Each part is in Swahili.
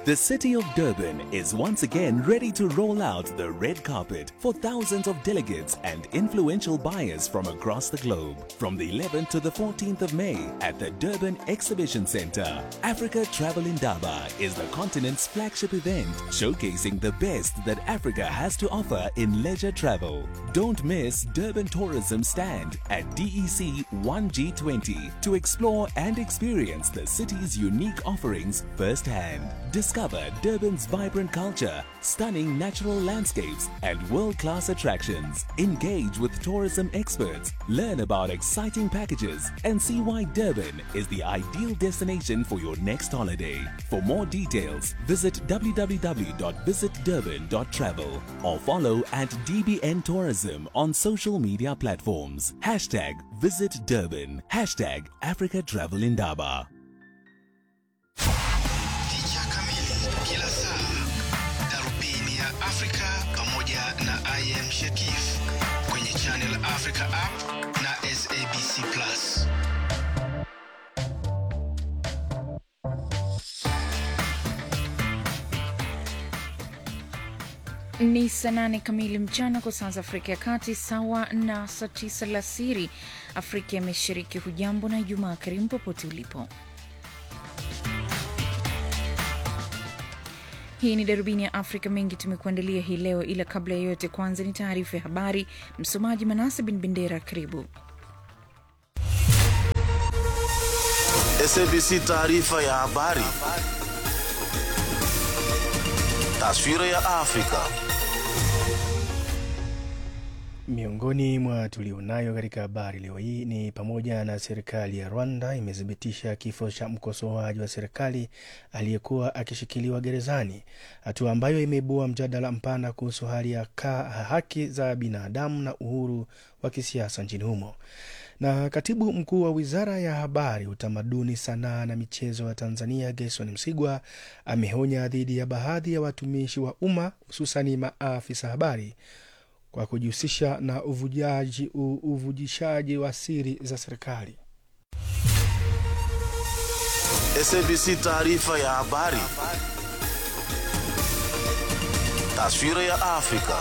The city of Durban is once again ready to roll out the red carpet for thousands of delegates and influential buyers from across the globe. From the 11th to the 14th of May at the Durban Exhibition Center, Africa Travel Indaba is the continent's flagship event showcasing the best that Africa has to offer in leisure travel. Don't miss Durban Tourism Stand at DEC 1G20 to explore and experience the city's unique offerings firsthand. Discover Durban's vibrant culture, stunning natural landscapes, and world class attractions. Engage with tourism experts, learn about exciting packages, and see why Durban is the ideal destination for your next holiday. For more details, visit www.visitdurban.travel or follow at DBN Tourism on social media platforms. Hashtag Visit Durban. Hashtag Africa Travel Indaba. Picha kamili kila saa, darubini ya Afrika pamoja na IM Shekif kwenye Channel Africa app na SABC Plus. Ni saa nane kamili mchana kwa saa za Afrika ya Kati, sawa na saa tisa alasiri Afrika ya Mashariki. Hujambo na Ijumaa karimu popote ulipo. Hii ni darubini ya Afrika. Mengi tumekuandalia hii leo, ila kabla ya yote, kwanza ni taarifa ya habari. Msomaji Manase bin Bendera, karibu. SABC taarifa ya habari. Taswira ya Afrika. Miongoni mwa tulionayo katika habari leo hii ni pamoja na serikali ya Rwanda imethibitisha kifo cha mkosoaji wa serikali aliyekuwa akishikiliwa gerezani, hatua ambayo imeibua mjadala mpana kuhusu hali ya ka, haki za binadamu na uhuru wa kisiasa nchini humo. Na katibu mkuu wa wizara ya habari, utamaduni, sanaa na michezo wa Tanzania, Gerson Msigwa ameonya dhidi ya baadhi ya watumishi wa umma hususani maafisa habari kwa kujihusisha na uvujaji, u- uvujishaji wa siri za serikali. SABC taarifa ya habari. Taswira ya Afrika.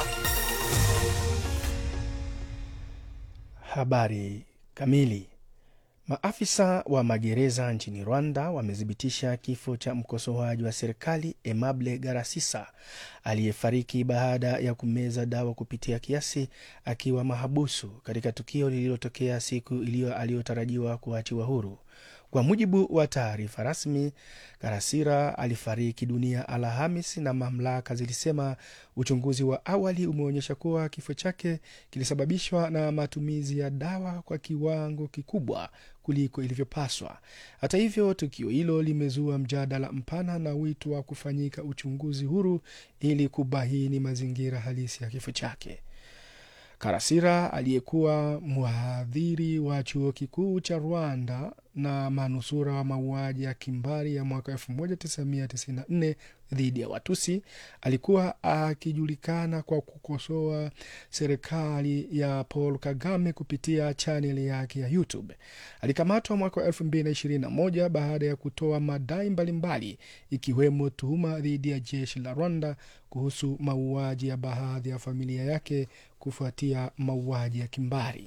Habari kamili. Maafisa wa magereza nchini Rwanda wamethibitisha kifo cha mkosoaji wa serikali Emable Garasisa aliyefariki baada ya kumeza dawa kupitia kiasi akiwa mahabusu katika tukio lililotokea siku iliyo aliyotarajiwa kuachiwa huru. Kwa mujibu wa taarifa rasmi, Karasira alifariki dunia Alhamis na mamlaka zilisema uchunguzi wa awali umeonyesha kuwa kifo chake kilisababishwa na matumizi ya dawa kwa kiwango kikubwa kuliko ilivyopaswa. Hata hivyo, tukio hilo limezua mjadala mpana na wito wa kufanyika uchunguzi huru ili kubaini mazingira halisi ya kifo chake. Karasira aliyekuwa mhadhiri wa chuo kikuu cha Rwanda na manusura wa mauaji ya kimbari ya mwaka 1994 dhidi ya Watusi alikuwa akijulikana kwa kukosoa serikali ya Paul Kagame kupitia chaneli yake ya YouTube. Alikamatwa mwaka wa 2021 baada ya kutoa madai mbalimbali ikiwemo tuhuma dhidi ya jeshi la Rwanda kuhusu mauaji ya baadhi ya familia yake kufuatia mauaji ya kimbari.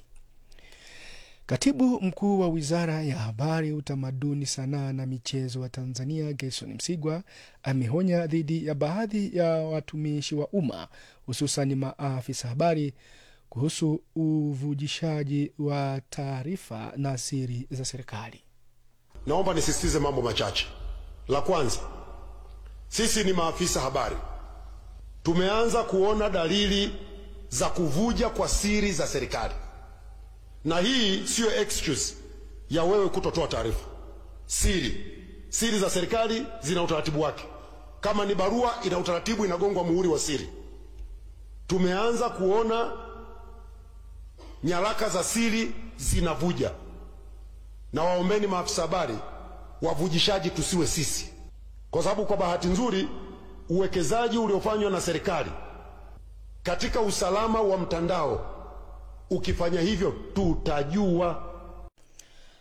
Katibu mkuu wa wizara ya habari, utamaduni, sanaa na michezo wa Tanzania, Gerson Msigwa ameonya dhidi ya baadhi ya watumishi wa umma hususan maafisa habari kuhusu uvujishaji wa taarifa na siri za serikali. Naomba nisisitize mambo machache. La kwanza, sisi ni maafisa habari, tumeanza kuona dalili za kuvuja kwa siri za serikali, na hii siyo excuse ya wewe kutotoa taarifa. Siri siri za serikali zina utaratibu wake. Kama ni barua, ina utaratibu, inagongwa muhuri wa siri. Tumeanza kuona nyaraka za siri zinavuja, na waombeni maafisa habari, wavujishaji tusiwe sisi, kwa sababu kwa bahati nzuri uwekezaji uliofanywa na serikali katika usalama wa mtandao, ukifanya hivyo tutajua.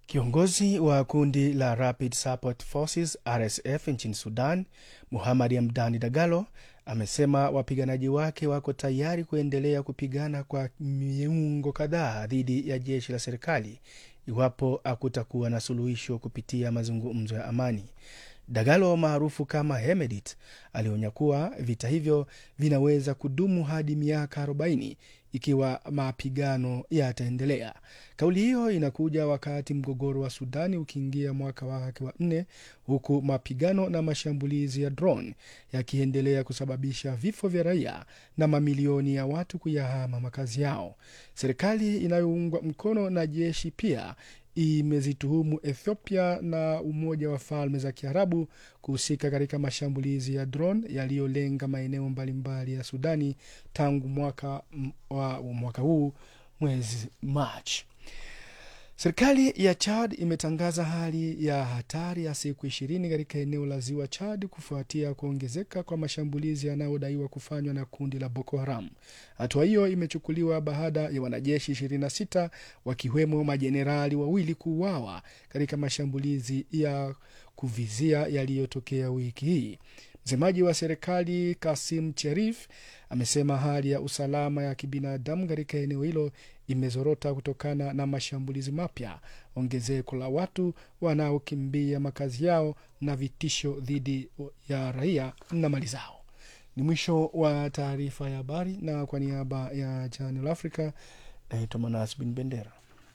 Kiongozi wa kundi la Rapid Support Forces RSF nchini Sudan, Muhamad Hamdani Dagalo, amesema wapiganaji wake wako tayari kuendelea kupigana kwa miongo kadhaa dhidi ya jeshi la serikali iwapo hakutakuwa na suluhisho kupitia mazungumzo ya amani. Dagalo maarufu kama Hemedit alionya kuwa vita hivyo vinaweza kudumu hadi miaka 40 ikiwa mapigano yataendelea. Kauli hiyo inakuja wakati mgogoro wa Sudani ukiingia mwaka wake wa nne, huku mapigano na mashambulizi ya drone yakiendelea kusababisha vifo vya raia na mamilioni ya watu kuyahama makazi yao. Serikali inayoungwa mkono na jeshi pia imezituhumu Ethiopia na Umoja wa Falme za Kiarabu kuhusika katika mashambulizi ya drone yaliyolenga maeneo mbalimbali ya Sudani tangu mwaka wa mwaka huu mwezi Machi. Serikali ya Chad imetangaza hali ya hatari ya siku ishirini katika eneo la ziwa Chad kufuatia kuongezeka kwa mashambulizi yanayodaiwa kufanywa na kundi la Boko Haram. Hatua hiyo imechukuliwa baada ya wanajeshi 26 wakiwemo majenerali wawili kuuawa katika mashambulizi ya kuvizia yaliyotokea wiki hii. Msemaji wa serikali Kasim Cherif amesema hali ya usalama ya kibinadamu katika eneo hilo imezorota kutokana na mashambulizi mapya, ongezeko la watu wanaokimbia makazi yao na vitisho dhidi ya raia na mali zao. Ni mwisho wa taarifa ya habari, na kwa niaba ya Channel Africa naitwa Manas Bin Bendera.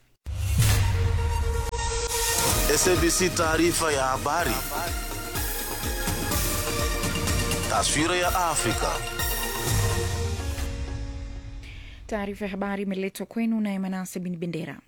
SABC taarifa ya habari. Taswira ya Afrika. Taarifa ya habari imeletwa kwenu naye Manase Bin Bendera.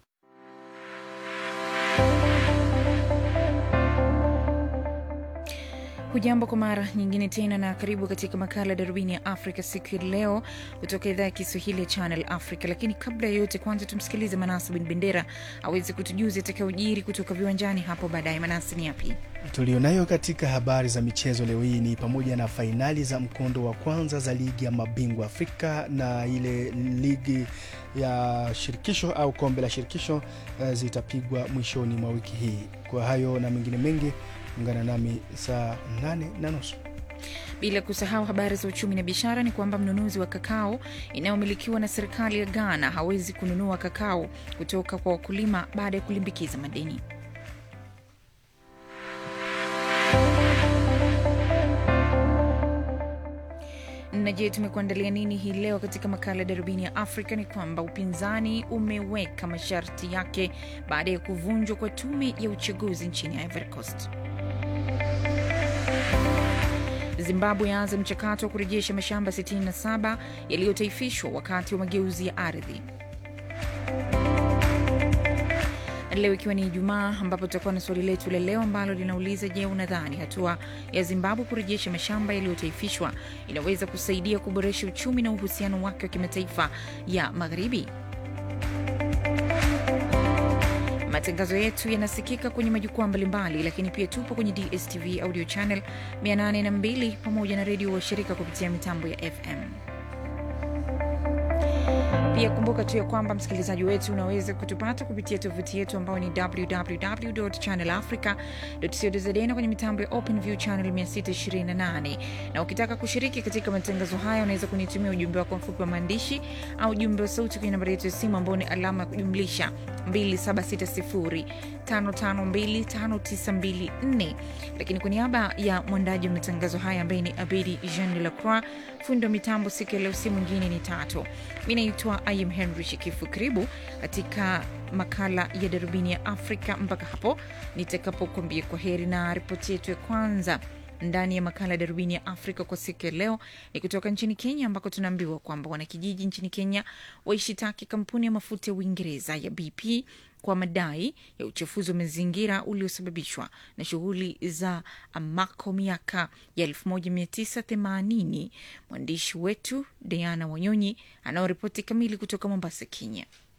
Hujambo kwa mara nyingine tena na karibu katika makala ya darubini ya Afrika siku ya leo kutoka idhaa ya Kiswahili ya Channel Africa. Lakini kabla ya yote, kwanza tumsikilize Manase Bin Bendera aweze kutujuza itakayojiri kutoka viwanjani hapo baadaye. Manase, ni yapi tulionayo katika habari za michezo leo hii? Ni pamoja na fainali za mkondo wa kwanza za ligi ya mabingwa Afrika na ile ligi ya shirikisho au kombe la shirikisho uh, zitapigwa mwishoni mwa wiki hii. Kwa hayo na mengine mengi ungana nami saa nane na nusu. Bila kusahau habari za uchumi na biashara, ni kwamba mnunuzi wa kakao inayomilikiwa na serikali ya Ghana hawezi kununua kakao kutoka kwa wakulima baada ya kulimbikiza madeni. na je, tumekuandalia nini hii leo katika makala ya darubini ya Afrika? Ni kwamba upinzani umeweka masharti yake baada ya kuvunjwa kwa tume ya uchaguzi nchini Ivory Coast. Zimbabwe yaanza mchakato wa kurejesha mashamba 67 yaliyotaifishwa wakati wa mageuzi ya ardhi. Leo ikiwa ni Ijumaa, ambapo tutakuwa na swali letu la leo ambalo linauliza: Je, unadhani hatua ya Zimbabwe kurejesha mashamba yaliyotaifishwa inaweza kusaidia kuboresha uchumi na uhusiano wake wa kimataifa ya magharibi? Matangazo yetu yanasikika kwenye majukwaa mbalimbali, lakini pia tupo kwenye DSTV audio channel 802 pamoja na redio washirika kupitia mitambo ya FM. Pia kumbuka tu ya kwamba msikilizaji wetu unaweza kutupata kupitia tovuti yetu ambayo ni www.channelafrica.co.za na kwenye mitambo ya OpenView channel 628. Na ukitaka kushiriki katika matangazo haya, unaweza kunitumia ujumbe wako mfupi wa maandishi au ujumbe wa sauti kwenye nambari yetu ya simu ambao ni alama ya kujumlisha 276055259254. Lakini kwa niaba ya mwandaji wa matangazo haya ambaye ni Abedi Jean de la Croix, fundi wa mitambo siku ya leo, si mwingine ni Tatu. Mi naitwa Ayem Henry Shikifu. Karibu katika makala ya darubini ya Afrika mpaka hapo nitakapokuambia kwa heri. Na ripoti yetu ya kwanza ndani ya makala ya darubini ya Afrika kwa siku ya leo ni kutoka nchini Kenya, ambako tunaambiwa kwamba wanakijiji nchini Kenya waishitaki kampuni ya mafuta ya Uingereza ya BP kwa madai ya uchafuzi wa mazingira uliosababishwa na shughuli za Amako miaka ya 1980. Mwandishi wetu Diana Wanyonyi anaoripoti kamili kutoka Mombasa, Kenya.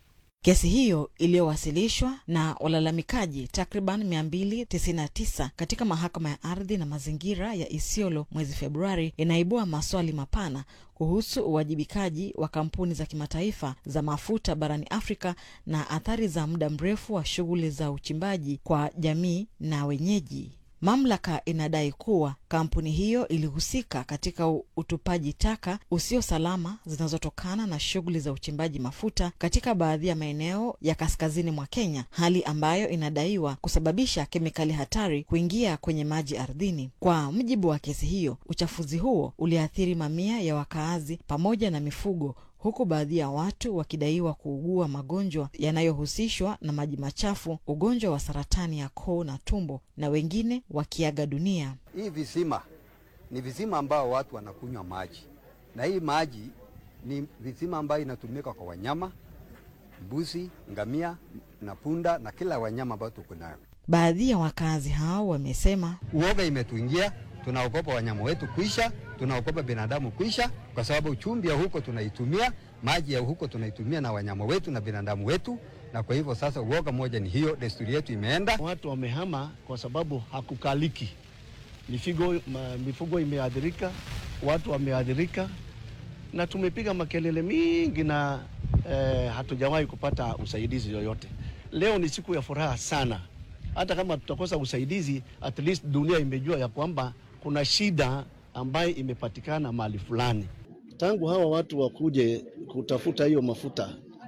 Kesi hiyo iliyowasilishwa na walalamikaji takriban 299 katika mahakama ya ardhi na mazingira ya Isiolo mwezi Februari inaibua maswali mapana kuhusu uwajibikaji wa kampuni za kimataifa za mafuta barani Afrika na athari za muda mrefu wa shughuli za uchimbaji kwa jamii na wenyeji. Mamlaka inadai kuwa kampuni hiyo ilihusika katika utupaji taka usio salama zinazotokana na shughuli za uchimbaji mafuta katika baadhi ya maeneo ya kaskazini mwa Kenya, hali ambayo inadaiwa kusababisha kemikali hatari kuingia kwenye maji ardhini. Kwa mujibu wa kesi hiyo, uchafuzi huo uliathiri mamia ya wakaazi pamoja na mifugo huku baadhi ya watu wakidaiwa kuugua magonjwa yanayohusishwa na maji machafu, ugonjwa wa saratani ya koo na tumbo, na wengine wakiaga dunia. Hii visima ni visima ambao watu wanakunywa maji, na hii maji ni visima ambayo inatumika kwa wanyama, mbuzi, ngamia na punda na kila wanyama ambao tuko nayo. Baadhi ya wakazi hao wamesema Uoga imetuingia, tunaogopa wanyama wetu kuisha, tunaogopa binadamu kuisha, kwa sababu chumvi ya huko tunaitumia, maji ya huko tunaitumia na wanyama wetu na binadamu wetu, na kwa hivyo sasa uoga moja ni hiyo, desturi yetu imeenda. Watu wamehama kwa sababu hakukaliki, mifugo, ma, mifugo imeathirika, watu wameathirika, na tumepiga makelele mingi na eh, hatujawahi kupata usaidizi yoyote. Leo ni siku ya furaha sana, hata kama tutakosa usaidizi, at least dunia imejua ya kwamba kuna shida ambayo imepatikana mahali fulani. Tangu hawa watu wakuje kutafuta hiyo mafuta,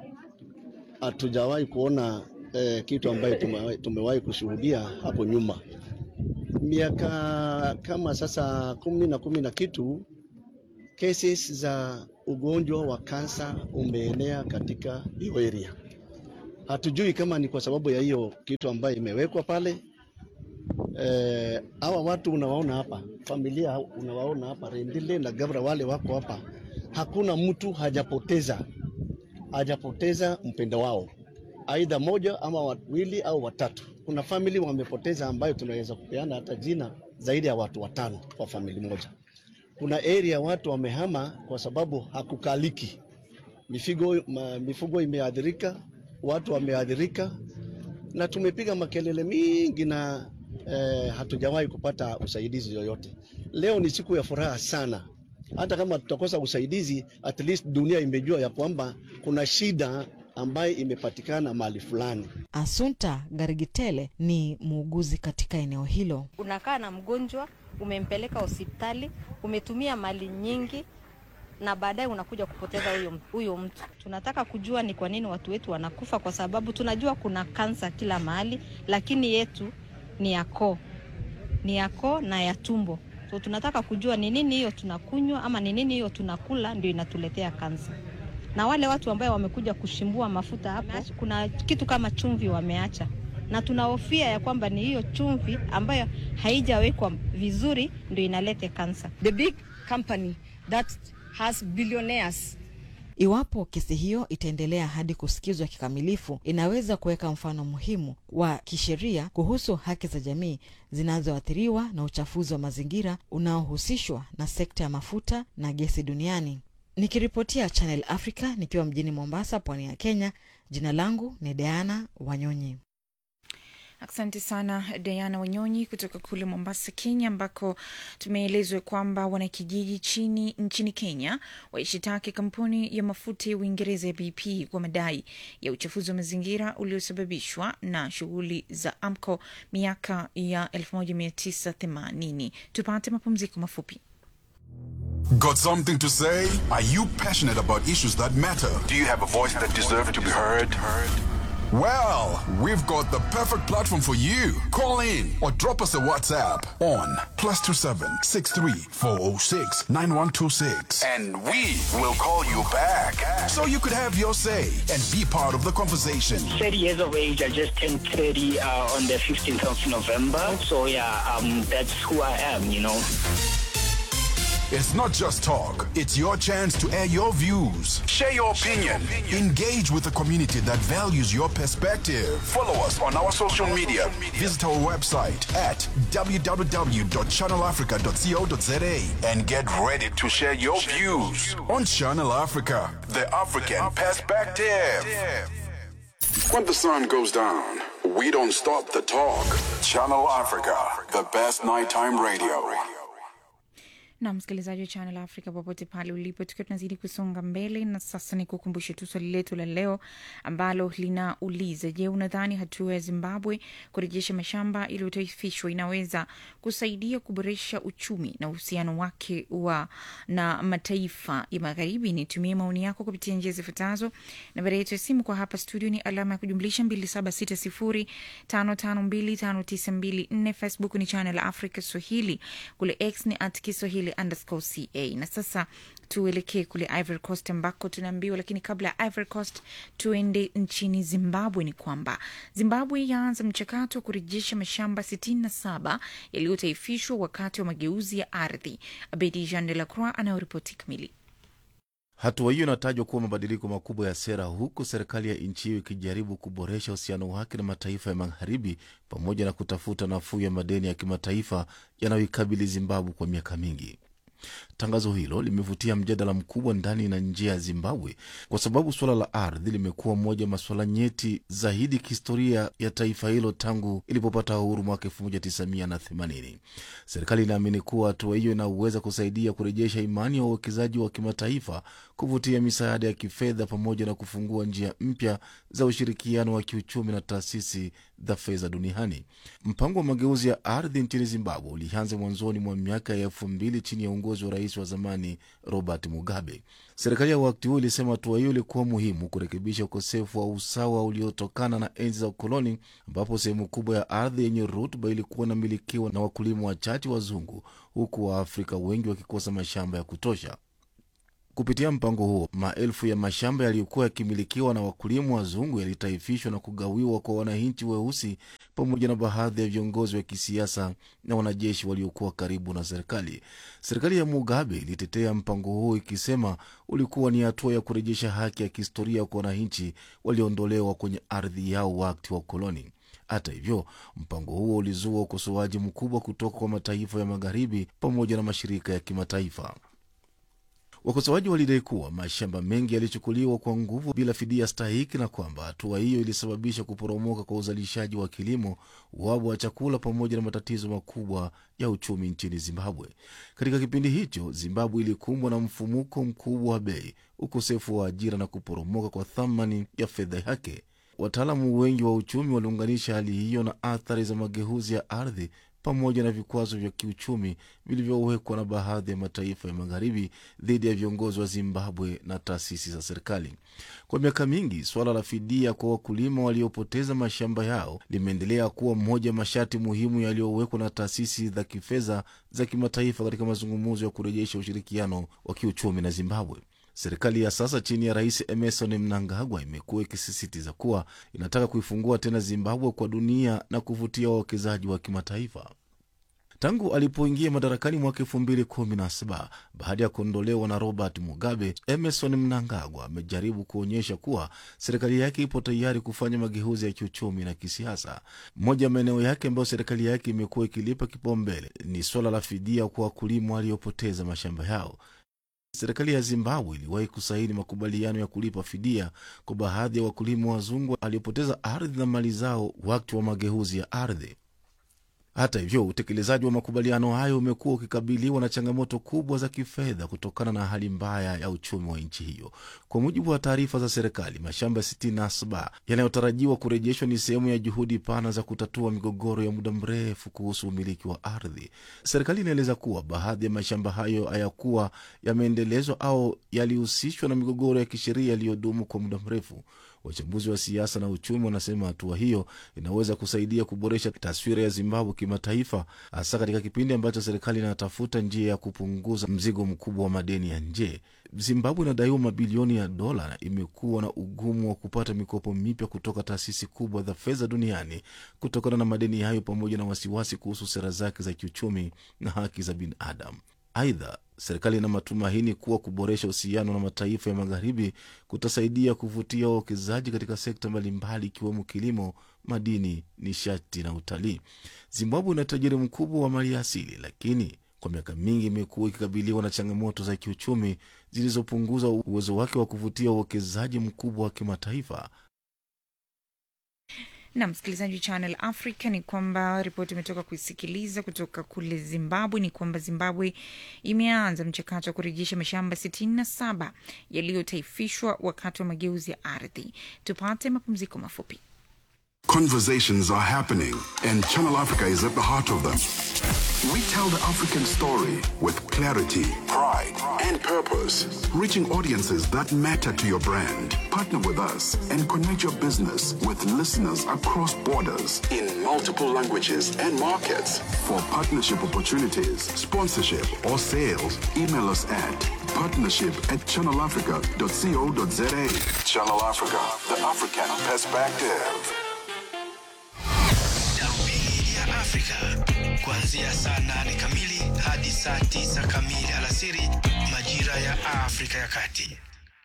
hatujawahi kuona eh, kitu ambayo tumewahi, tumewahi kushuhudia hapo nyuma. Miaka kama sasa kumi na kumi na kitu, cases za ugonjwa wa kansa umeenea katika hiyo area. Hatujui kama ni kwa sababu ya hiyo kitu ambayo imewekwa pale. Eh, hawa watu unawaona hapa, familia unawaona hapa, Rendile na Gabra wale wako hapa, hakuna mtu hajapoteza hajapoteza mpendo wao, aidha moja ama wawili au watatu. Kuna famili wamepoteza ambayo tunaweza kupeana hata jina zaidi ya watu watano kwa famili moja. Kuna area watu wamehama kwa sababu hakukaliki, mifugo, ma, mifugo imeathirika, watu wameathirika, na tumepiga makelele mingi na eh, hatujawahi kupata usaidizi yoyote. Leo ni siku ya furaha sana, hata kama tutakosa usaidizi, at least dunia imejua ya kwamba kuna shida ambayo imepatikana mahali fulani. Asunta Garigitele ni muuguzi katika eneo hilo. Unakaa na mgonjwa, umempeleka hospitali, umetumia mali nyingi na baadaye unakuja kupoteza huyo huyo mtu. Tunataka kujua ni kwa nini watu wetu wanakufa, kwa sababu tunajua kuna kansa kila mahali, lakini yetu ni ya koo, ni ya koo na ya tumbo. So tunataka kujua ni nini hiyo tunakunywa ama ni nini hiyo tunakula ndio inatuletea kansa. Na wale watu ambao wamekuja kushimbua mafuta hapo, kuna kitu kama chumvi wameacha, na tunahofia ya kwamba ni hiyo chumvi ambayo haijawekwa vizuri ndio inalete kansa. The big company that has billionaires Iwapo kesi hiyo itaendelea hadi kusikizwa kikamilifu, inaweza kuweka mfano muhimu wa kisheria kuhusu haki za jamii zinazoathiriwa na uchafuzi wa mazingira unaohusishwa na sekta ya mafuta na gesi duniani. Nikiripotia Channel Africa nikiwa mjini Mombasa, pwani ya Kenya, jina langu ni Diana Wanyonyi. Asante sana Diana Wanyonyi kutoka kule Mombasa, Kenya, ambako tumeelezwa kwamba wanakijiji chini nchini Kenya waishitaki kampuni ya mafuta ya Uingereza ya BP kwa madai ya uchafuzi wa mazingira uliosababishwa na shughuli za AMCO miaka ya 1980. Tupate mapumziko mafupi. Got something to say? Are you passionate about issues that matter? Do you have a voice that deserves to be heard? Well, we've got the perfect platform for you. Call in or drop us a WhatsApp on plus two seven six three four zero six nine one two six, And we will call you back. so you could have your say and be part of the conversation. 30 years of age. I just turned 30 uh, on the 15th of November. So yeah, um, that's who I am, you know. It's not just talk, it's your chance to air your views. Share your opinion. Engage with a community that values your perspective. Follow us on our social media. Visit our website at www.channelafrica.co.za And get ready to share your views on Channel Africa. The African Perspective. When the sun goes down, we don't stop the talk. Channel Africa, the best nighttime radio. na msikilizaji wa Channel Africa popote pale ulipo, tukiwa tunazidi kusonga mbele, na sasa ni kukumbushe tu swali letu la leo ambalo linauliza: Je, unadhani hatua ya Zimbabwe kurejesha mashamba iliyotaifishwa inaweza kusaidia kuboresha uchumi na uhusiano wake wa na mataifa ya magharibi? Nitumie maoni yako kupitia njia zifuatazo. Nambari yetu ya simu kwa hapa studio ni alama ya kujumlisha 276055259254. Facebook ni Channel Africa Swahili, kule X ni at Kiswahili underscore ca. Na sasa tuelekee kule Ivory Coast ambako tunaambiwa, lakini kabla ya Ivory Coast tuende nchini Zimbabwe. Ni kwamba Zimbabwe yaanza mchakato wa kurejesha mashamba 67 yaliyotaifishwa wakati wa mageuzi ya ardhi. Abedi Jean de la Croix anayoripoti kamili. Hatua hiyo inatajwa kuwa mabadiliko makubwa ya sera, huku serikali ya nchi hiyo ikijaribu kuboresha uhusiano wake na mataifa ya magharibi pamoja na kutafuta nafuu ya madeni ya kimataifa yanayoikabili Zimbabwe kwa miaka mingi. Tangazo hilo limevutia mjadala mkubwa ndani na nje ya Zimbabwe kwa sababu suala la ardhi limekuwa moja ya masuala nyeti zaidi kihistoria ya taifa hilo tangu ilipopata uhuru mwaka 1980. Serikali inaamini kuwa hatua hiyo inaweza kusaidia kurejesha imani ya wawekezaji wa kimataifa, kuvutia misaada ya kifedha, pamoja na kufungua njia mpya za ushirikiano wa kiuchumi na taasisi za fedha duniani. Mpango wa mageuzi ya ardhi nchini Zimbabwe ulianza mwanzoni mwa miaka ya elfu mbili chini ya uongozi wa rais wa zamani Robert Mugabe. Serikali ya wakati huo ilisema hatua hiyo ilikuwa muhimu kurekebisha ukosefu wa usawa uliotokana na enzi za ukoloni, ambapo sehemu kubwa ya ardhi yenye rutuba ilikuwa inamilikiwa na wakulima wachache wazungu, huku Waafrika wengi wakikosa mashamba ya kutosha. Kupitia mpango huo, maelfu ya mashamba yaliyokuwa yakimilikiwa na wakulima wazungu yalitaifishwa na kugawiwa kwa wananchi weusi pamoja na baadhi ya viongozi wa kisiasa na wanajeshi waliokuwa karibu na serikali. Serikali ya Mugabe ilitetea mpango huo ikisema ulikuwa ni hatua ya kurejesha haki ya kihistoria kwa wananchi walioondolewa kwenye ardhi yao wakati wa ukoloni. Hata hivyo, mpango huo ulizua ukosoaji mkubwa kutoka kwa mataifa ya magharibi pamoja na mashirika ya kimataifa. Wakosoaji walidai kuwa mashamba mengi yalichukuliwa kwa nguvu bila fidia stahiki na kwamba hatua hiyo ilisababisha kuporomoka kwa uzalishaji wa kilimo, uhaba wa chakula, pamoja na matatizo makubwa ya uchumi nchini Zimbabwe. Katika kipindi hicho, Zimbabwe ilikumbwa na mfumuko mkubwa wa bei, ukosefu wa ajira na kuporomoka kwa thamani ya fedha yake. Wataalamu wengi wa uchumi waliunganisha hali hiyo na athari za mageuzi ya ardhi pamoja na vikwazo vya kiuchumi vilivyowekwa na baadhi ya mataifa ya magharibi dhidi ya viongozi wa Zimbabwe na taasisi za serikali. Kwa miaka mingi, suala la fidia kwa wakulima waliopoteza mashamba yao limeendelea kuwa mmoja ya masharti muhimu yaliyowekwa na taasisi za kifedha za kimataifa katika mazungumzo ya kurejesha ushirikiano wa kiuchumi na Zimbabwe. Serikali ya sasa chini ya Rais Emerson Mnangagwa imekuwa ikisisitiza kuwa inataka kuifungua tena Zimbabwe kwa dunia na kuvutia wawekezaji wa kimataifa. Tangu alipoingia madarakani mwaka elfu mbili kumi na saba baada ya kuondolewa na Robert Mugabe, Emerson Mnangagwa amejaribu kuonyesha kuwa serikali yake ipo tayari kufanya mageuzi ya kiuchumi na kisiasa. Moja ya maeneo yake ambayo serikali yake imekuwa ikilipa kipaumbele ni swala la fidia kwa wakulima waliopoteza mashamba yao. Serikali ya Zimbabwe iliwahi kusaini makubaliano ya kulipa fidia kwa baadhi ya wakulima wazungu waliopoteza ardhi na mali zao wakati wa mageuzi ya ardhi. Hata hivyo, utekelezaji wa makubaliano hayo umekuwa ukikabiliwa na changamoto kubwa za kifedha kutokana na hali mbaya ya uchumi wa nchi hiyo. Kwa mujibu wa taarifa za serikali, mashamba 67 yanayotarajiwa kurejeshwa ni sehemu ya juhudi pana za kutatua migogoro ya muda mrefu kuhusu umiliki wa ardhi. Serikali inaeleza kuwa baadhi ya mashamba hayo hayakuwa yameendelezwa au yalihusishwa na migogoro ya kisheria iliyodumu kwa muda mrefu. Wachambuzi wa siasa na uchumi wanasema hatua hiyo inaweza kusaidia kuboresha taswira ya Zimbabwe kimataifa, hasa katika kipindi ambacho serikali inatafuta njia ya kupunguza mzigo mkubwa wa madeni ya nje. Zimbabwe inadaiwa mabilioni ya dola na imekuwa na ugumu wa kupata mikopo mipya kutoka taasisi kubwa za fedha duniani kutokana na madeni hayo, pamoja na wasiwasi kuhusu sera zake za kiuchumi na haki za binadamu. Aidha, serikali ina matumaini kuwa kuboresha uhusiano na mataifa ya magharibi kutasaidia kuvutia wawekezaji katika sekta mbalimbali ikiwemo kilimo, madini, nishati na utalii. Zimbabwe ina utajiri mkubwa wa mali asili, lakini kwa miaka mingi imekuwa ikikabiliwa na changamoto za kiuchumi zilizopunguza uwezo wake wa kuvutia uwekezaji mkubwa wa kimataifa. na msikilizaji wa Channel Africa ni kwamba ripoti imetoka kuisikiliza kutoka kule Zimbabwe ni kwamba Zimbabwe imeanza mchakato wa kurejesha mashamba 67 yaliyotaifishwa wakati wa mageuzi ya ardhi. Tupate mapumziko mafupi. Conversations are happening, and Channel Africa is at the heart of them. We tell the African story with clarity, pride, and purpose, reaching audiences that matter to your brand. Partner with us and connect your business with listeners across borders in multiple languages and markets. For partnership opportunities, sponsorship, or sales, email us at partnership at channelafrica.co.za. Channel Africa, the African perspective. Darubini ya Afrika kuanzia saa nane kamili hadi saa tisa kamili alasiri majira ya Afrika ya Kati.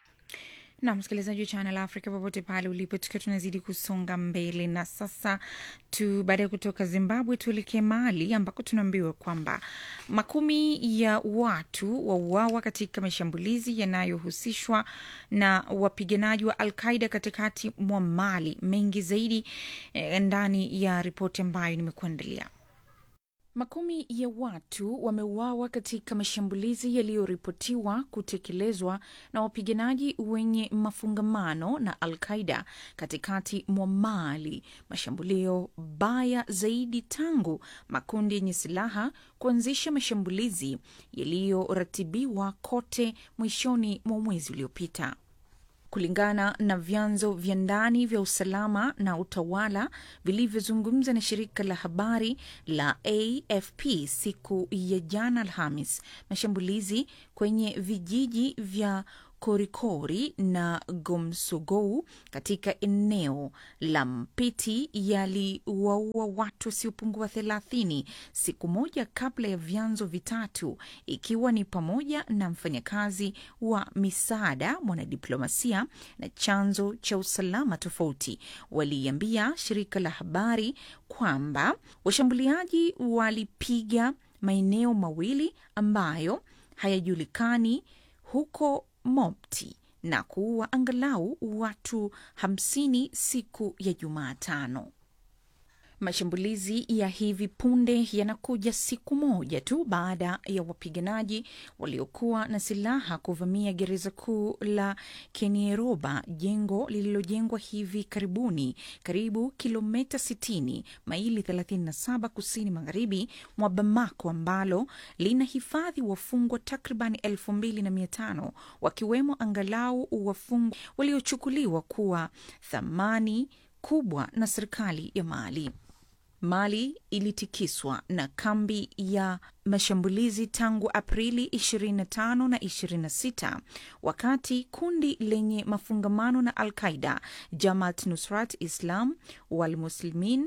na msikilizaji wa Channel Africa popote pale ulipo, tukiwa tunazidi kusonga mbele na sasa tu, baada ya kutoka Zimbabwe tuelekee Mali ambako tunaambiwa kwamba makumi ya watu wauawa katika mashambulizi yanayohusishwa na wapiganaji wa Al Qaida katikati mwa Mali. Mengi zaidi eh, ndani ya ripoti ambayo nimekuandalia. Makumi ya watu wameuawa katika mashambulizi yaliyoripotiwa kutekelezwa na wapiganaji wenye mafungamano na Al Qaida katikati mwa Mali, mashambulio baya zaidi tangu makundi yenye silaha kuanzisha mashambulizi yaliyoratibiwa kote mwishoni mwa mwezi uliopita. Kulingana na vyanzo vya ndani vya usalama na utawala vilivyozungumza na shirika la habari la AFP siku ya jana Alhamis, mashambulizi kwenye vijiji vya Korikori na Gomsogou katika eneo la Mpiti yaliwaua watu wasiopungua thelathini siku moja kabla ya vyanzo vitatu, ikiwa ni pamoja na mfanyakazi wa misaada, mwanadiplomasia na chanzo cha usalama tofauti, waliambia shirika la habari kwamba washambuliaji walipiga maeneo mawili ambayo hayajulikani huko Mopti na kuua angalau watu hamsini siku ya Jumatano. Mashambulizi ya hivi punde yanakuja siku moja tu baada ya wapiganaji waliokuwa na silaha kuvamia gereza kuu la Kenieroba, jengo lililojengwa hivi karibuni karibu kilomita 60 maili 37 kusini magharibi mwa Bamako, ambalo lina hifadhi wafungwa takriban 2500 wakiwemo angalau wafungwa waliochukuliwa kuwa thamani kubwa na serikali ya Mali. Mali ilitikiswa na kambi ya mashambulizi tangu Aprili 25 na 26 wakati kundi lenye mafungamano na Al Qaida Jamaat Nusrat Islam wal Muslimin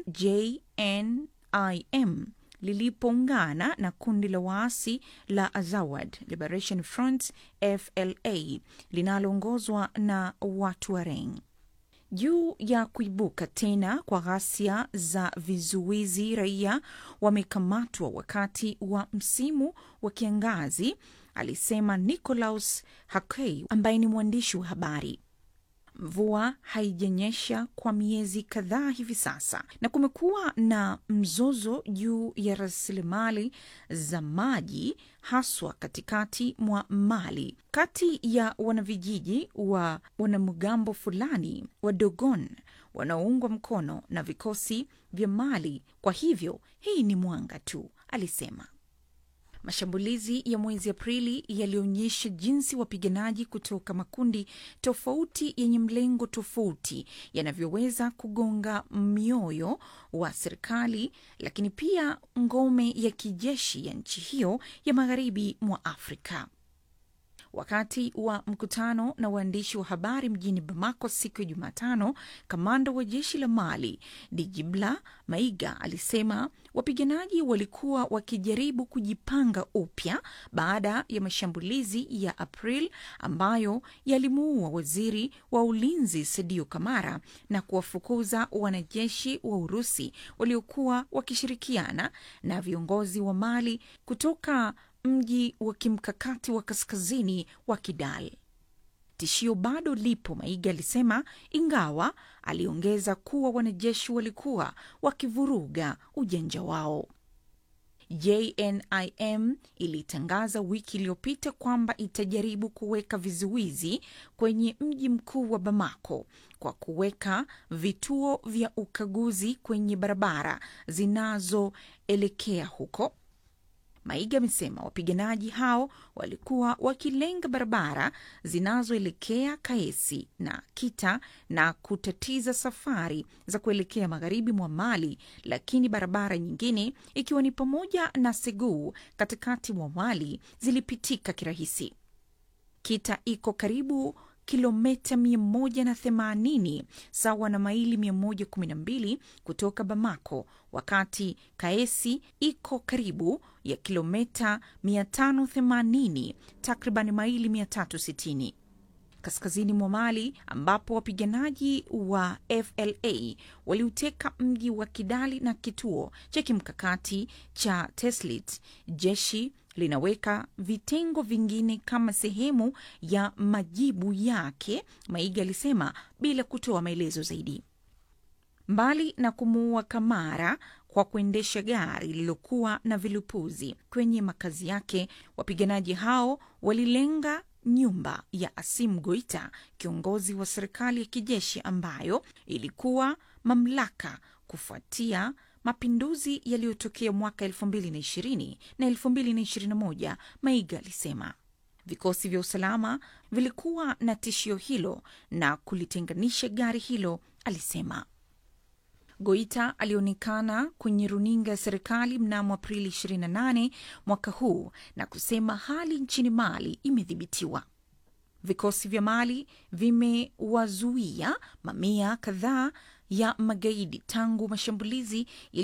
JNIM lilipoungana na kundi la waasi la Azawad Liberation Front FLA linaloongozwa na watu wa Reng juu ya kuibuka tena kwa ghasia za vizuizi, raia wamekamatwa wakati wa msimu wa kiangazi, alisema Nicolaus Hakei ambaye ni mwandishi wa habari. Mvua haijanyesha kwa miezi kadhaa hivi sasa, na kumekuwa na mzozo juu ya rasilimali za maji, haswa katikati mwa Mali, kati ya wanavijiji wa wanamgambo fulani wa Dogon wanaoungwa mkono na vikosi vya Mali. Kwa hivyo hii ni mwanga tu, alisema. Mashambulizi ya mwezi Aprili yalionyesha jinsi wapiganaji kutoka makundi tofauti yenye mlengo tofauti yanavyoweza kugonga mioyo wa serikali, lakini pia ngome ya kijeshi ya nchi hiyo ya magharibi mwa Afrika. Wakati wa mkutano na waandishi wa habari mjini Bamako siku ya Jumatano, kamanda wa jeshi la Mali Dijibla Maiga alisema wapiganaji walikuwa wakijaribu kujipanga upya baada ya mashambulizi ya April ambayo yalimuua waziri wa ulinzi Sadio Kamara na kuwafukuza wanajeshi wa Urusi waliokuwa wakishirikiana na viongozi wa Mali kutoka mji wa kimkakati wa kaskazini wa Kidal. tishio bado lipo, Maiga alisema, ingawa aliongeza kuwa wanajeshi walikuwa wakivuruga ujanja wao. JNIM ilitangaza wiki iliyopita kwamba itajaribu kuweka vizuizi kwenye mji mkuu wa Bamako kwa kuweka vituo vya ukaguzi kwenye barabara zinazoelekea huko. Maiga amesema wapiganaji hao walikuwa wakilenga barabara zinazoelekea Kaesi na Kita na kutatiza safari za kuelekea magharibi mwa Mali, lakini barabara nyingine ikiwa ni pamoja na Segou katikati mwa Mali zilipitika kirahisi. Kita iko karibu kilomita 180 sawa na maili 112 kutoka Bamako, wakati Kaesi iko karibu ya kilomita 580 takriban maili 360 kaskazini mwa Mali, ambapo wapiganaji wa FLA waliuteka mji wa Kidali na kituo cha kimkakati cha Teslit. Jeshi linaweka vitengo vingine kama sehemu ya majibu yake, Maiga alisema bila kutoa maelezo zaidi. Mbali na kumuua Kamara kwa kuendesha gari lililokuwa na vilipuzi kwenye makazi yake, wapiganaji hao walilenga nyumba ya Asim Goita, kiongozi wa serikali ya kijeshi ambayo ilikuwa mamlaka kufuatia mapinduzi yaliyotokea mwaka 2020 na 2021. Maiga alisema vikosi vya usalama vilikuwa na tishio hilo na kulitenganisha gari hilo, alisema. Goita alionekana kwenye runinga ya serikali mnamo Aprili 28 mwaka huu na kusema hali nchini Mali imedhibitiwa. Vikosi vya Mali vimewazuia mamia kadhaa ya magaidi tangu mashambulizi